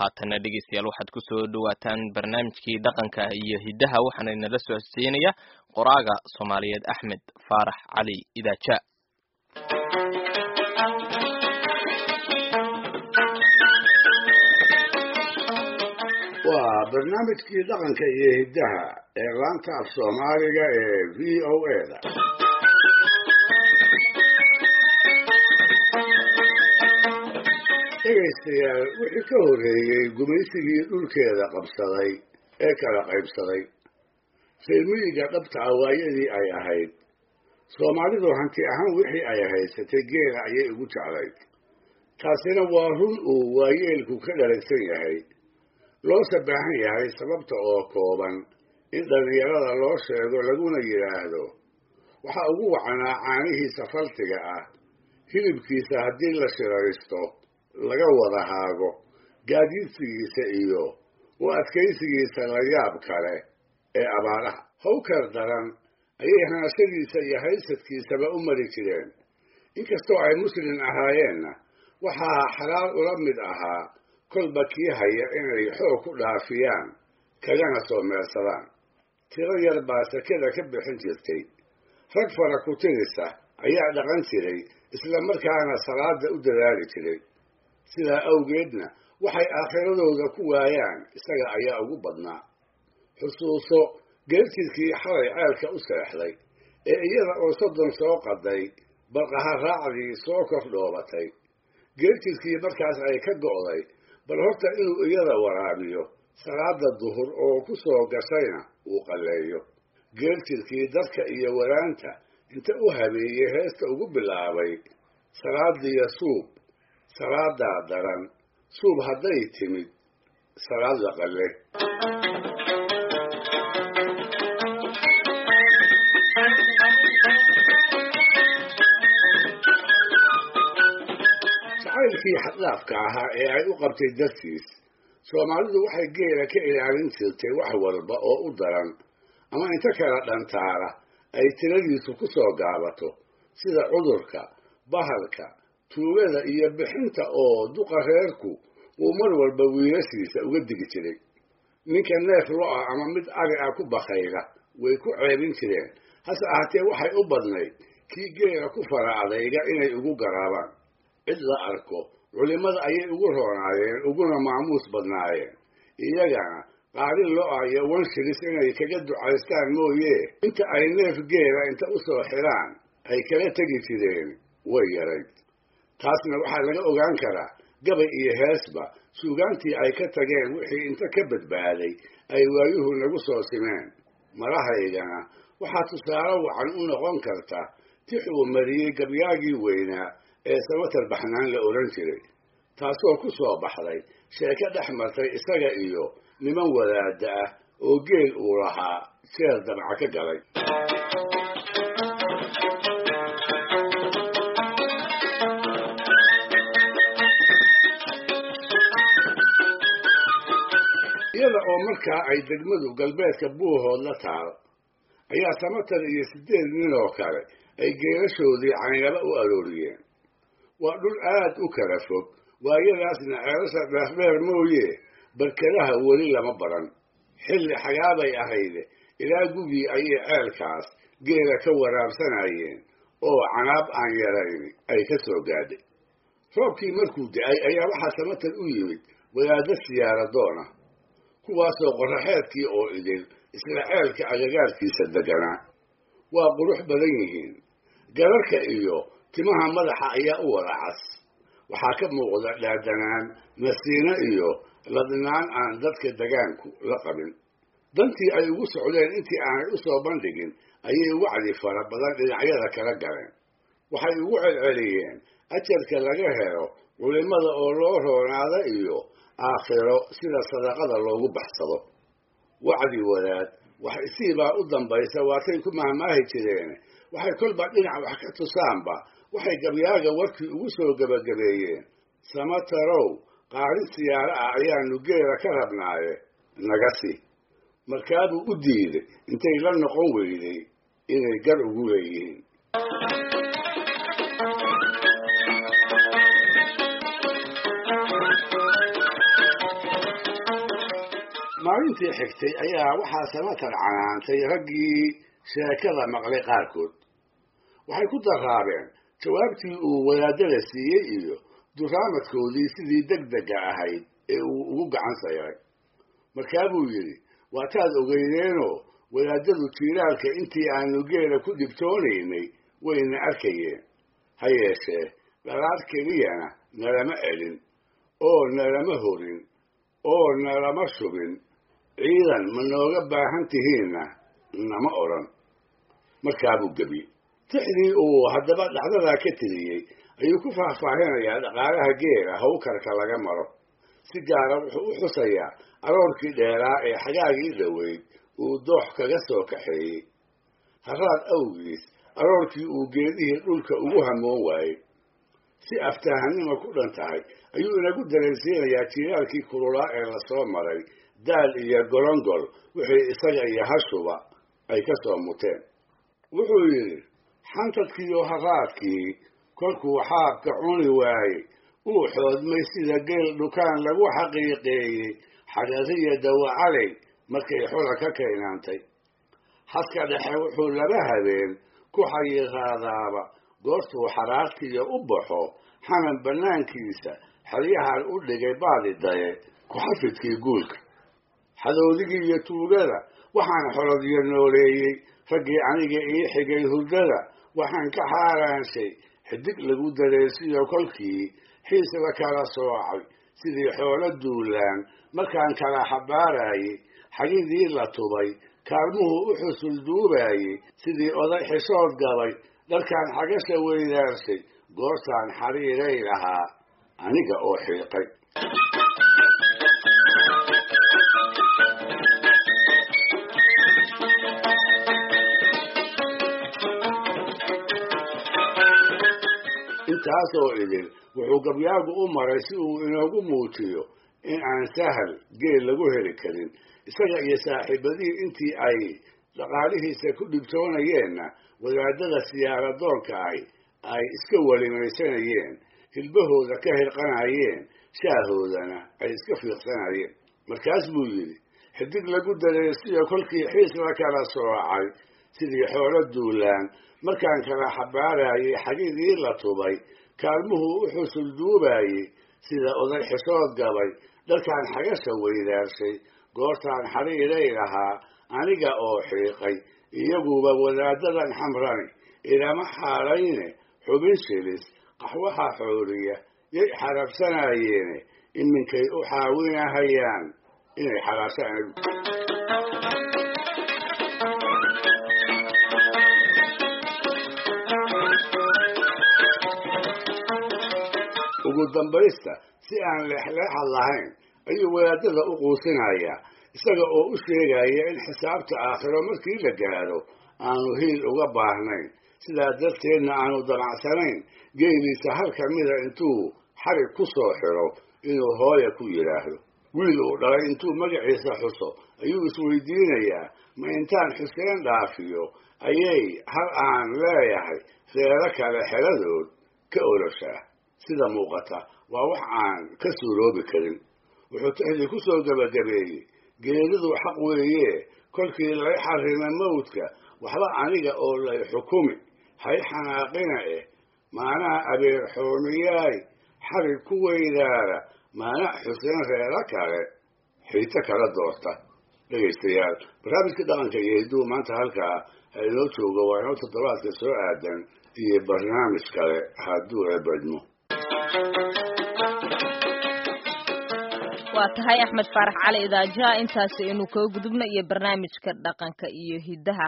haatana dhegeystayaal waxaad ku soo dhawaataan barnaamijkii dhaqanka iyo hiddaha waxaana inala soo hosjeynaya qoraaga soomaaliyeed axmed faarax cali idaaja waa barnaamijkii dhaqanka iyo hiddaha ee laanta af soomaaliga ee v o a da dhegaystayaal wixii ka horreeyey gumaysigii dhulkeeda qabsaday ee kala qaybsaday reermiyiga dhabta ah waayadii ay ahayd soomaalidu hanti ahaan wixii ay haysatay geela ayay ugu jeclayd taasina waa run uu waayeelku ka dharagsan yahay loose baahan yahay sababta oo kooban in dhallinyarada loo sheego laguna yidhaahdo waxaa ugu wacnaa caanihiisa faltiga ah hilibkiisa haddii la shiraysto laga wada haago gaadiidsigiisa iyo u adkaysigiisa la yaab kale ee abaaraha hawkar daran ayay hanashadiisa iyo haysadkiisaba u mari jireen inkastoo ay muslin ahaayeenna waxaa xalaal ula mid ahaa kolba kii haya inay xoog ku dhaafiyaan kagana soo meersadaan tiro yar baa sakada ka bixin jirtay rag fara ku tirisa ayaa dhaqan jiray isla markaana salaada u dadaali jiray sidaa awgeedna waxay aakhiradooda ku waayaan isaga ayaa ugu badnaa xusuuso geerjidkii xalay ceelka u seexday ee iyada oo soddon soo qaday barqaha raacdii soo kor dhoobatay geerjidkii markaas ay ka go'day bal horta inuu iyada waraabiyo salaada duhur oo ku soo gashayna uu qalleeyo geerjidkii dadka iyo waraanta inta u habeeyey heesta ugu bilaabay salaadiya suub salaadaa daran suub hadday timid salaad la qalle jacaylkii xadlaafka ahaa ee ay u qabtay dartiis soomaalidu waxay geela ka ilaalin jirtay wax walba oo u daran ama inta kala dhantaala ay tiradiisu ku soo gaabato sida cudurka bahalka tuugada iyo bixinta oo duqa reerku uu mar walba wiilashiisa uga digi jiray ninka neef lo-a ama mid ari ah ku bakayla way ku ceebin jireen hase ahaatee waxay u badnayd kii geela ku fara adayga inay ugu garaabaan cid la arko culimmada ayay ugu roonaayeen uguna maamuus badnaayeen iyagana qaadin lo-a iyo wanshilis inay kaga ducaystaan mooye inta ay neef geela inta u soo xiraan ay kala tegi jireen way yarayd taasna waxaa laga ogaan karaa gabay iyo heesba suugaantii ay ka tageen wixii inta ka badbaaday ay waayuhu nagu soo simeen marahaygana waxaa tusaale wacan u noqon karta tix uu mariyey gabyaagii weynaa ee samatar baxnaan la odhan jiray taasoo ku soo baxday sheeko dhex martay isaga iyo niman wadaada ah oo geel uu lahaa jeer dabca ka galay iyada oo markaa ay degmadu galbeedka buuhood la taal ayaa samatar iyo siddeed nin oo kale ay geelashoodii caynaba u arooriyeen waa dhul aad u kala fog waayadaasna ceelasha dheerdheer mooye barkadaha weli lama baran xilli xagaabay ahayde ilaa gugii ayay ceelkaas geela ka waraabsanayeen oo canaab aan yarayn ay ka soo gaadhay roobkii markuu da-ay ayaa waxaa samatar u yimid wadaadda siyaaradoona kuwaasoo qoraxeedkii oo idil isla ceelka agagaarkiisa deganaa waa qurux badan yihiin gararka iyo timaha madaxa ayaa u wada cas waxaa ka muuqda dhaadanaan nasiino iyo ladnaan aan dadka degaanku la qabin dantii ay ugu socdeen intii aanay u soo bandhigin ayay wacdi fara badan dhinacyada kala galeen waxay ugu celceliyeen ajarka laga helo culimmada oo loo roonaada iyo aakhiro sida sadaqada loogu baxsado wacdi wadaad wax isiibaa u dambaysa waatay ku mahmaahi jireen waxay kolba dhinac wax ka tusaanba waxay gabyaaga warkii ugu soo gebagabeeyeen samatarow qaarin siyaaro ah ayaanu geela ka rabnaaye naga si markaabuu u diiday intay la noqon weyday inay gar ugu leeyihiin maalintii xigtay ayaa waxaa samatar canaantay raggii sheekada maqlay qaarkood waxay ku daraabeen jawaabtii uu wadaadada siiyey iyo duraamadkoodii sidii deg dega ahayd ee uu ugu gacan sayray markaa buu yidhi waataad ogeydeenoo wadaadadu jiiraalka intii aanu geela ku dhibtoonaynay wayna arkayeen ha yeeshee dhalaad keliyana nalama elin oo nalama horin oo nalama shubin ciidan ma nooga baahan tihiinna nama odhan markaabuu gebi tixdii uu haddaba dhacdadaa ka tiriyey ayuu ku faahfaahinayaa dhaqaalaha geela hawkarka laga maro si gaara wuxuu u xusayaa aroorkii dheeraa ee xagaagii dhoweyd uu doox kaga soo kaxeeyey haraad awgiis aroorkii uu geedihii dhulka ugu hamoon waayey si aftahanima ku dhan tahay ayuu inagu dareensiinayaa jiiraalkii kululaa ee lasoo maray daal iyo golongol wixii isaga iyo hashuba ay ka soo muteen wuxuu yidhi xantadkiiyo haraadkii kolkuu xaabka cuni waayey uu xoodmay sida geel dhukaan lagu xaqiiqeeyey xagariya dawacaley markay xola ka kaynaantay haska dhexe wuxuu laba habeen ku xayiiqaadaaba goortuu xaraartiiyo u baxo xanan bannaankiisa xeryahan u dhigay baadi daye ku-xafidkii guulka xadowdigii iyo tuugada waxaan xolodiyo nooleeyey raggii aniga ii xigay hurdada waxaan ka xaaraanshay xidig lagu dareesiyo kolkii xiis la kala soocay sidii xoolo duulaan markaan kala xabaarayey xagidii la tubay kaalmuhu u xusul duubaayey sidii oday xishood gabay dharkaan xagasha weydaarshay goortaan xariiray lahaa aniga oo xiiqay intaasoo idin wuxuu gabyaagu u maray si uu inoogu muujiyo in aan sahal geel lagu heli karin isaga iyo saaxiibadihii intii ay dhaqaalihiisa ku dhibtoonayeenna wadaadada siyaaradoonka ahi ay iska welimaysanayeen hilbahooda ka hirqanayeen shaahoodana ay iska fiiqsanayeen markaas buu yidhi xidig lagu dareesiyo kolkii xiis la kala soocay sidii xoolo duulaan markaan kala xabaarayey xagidii la tubay kaalmuhu u xusul duubaayey sida oday xishood gabay dharkaan xagasha weydaarshay goortaan xariiray lahaa aniga oo xiiqay iyaguba wadaadadan xamrani ilama xaalayne xubin shilis qaxwaha xooriya yay xarabsanayeene iminkay u xaawinahayaan inay xalaashaan ugu dambaysta si aan leexleexad lahayn ayuu wadaadada u quusinayaa isaga oo u sheegaya in xisaabta aakhiro markii la gaadho aanu hiil uga baahnayn sidaa darteedna aanu damacsanayn geeliisa hal ka mida intuu xarig ku soo xiro inuu hooya ku yidhaahdo wiil uu dhalay intuu magaciisa xuso ayuu isweydiinayaa ma intaan xuseen dhaafiyo ayay hal aan leeyahay reero kale xeladood ka oloshaa sida muuqata waa wax aan ka suuroobi karin wuxuu tixdii ku soo gebagabeeyey geeridu xaq weeye kolkii lay xarima mawdka waxba aniga oo lay xukumi hay xanaaqina eh maanaha abeer xoomiyaay xarig ku weydaara maana xuseen reero kale xiito kala doorta dhegaystayaal barnaamijka dhaqanka iyo hidduu maanta halkaa ha inoo joogo waa inoo toddobaadka soo aadan iyo barnaamij kale hadduu eebadmo waa tahay axmed faarax cali idaajaha intaasi aynu kaga gudubna iyo barnaamijka dhaqanka iyo hiddaha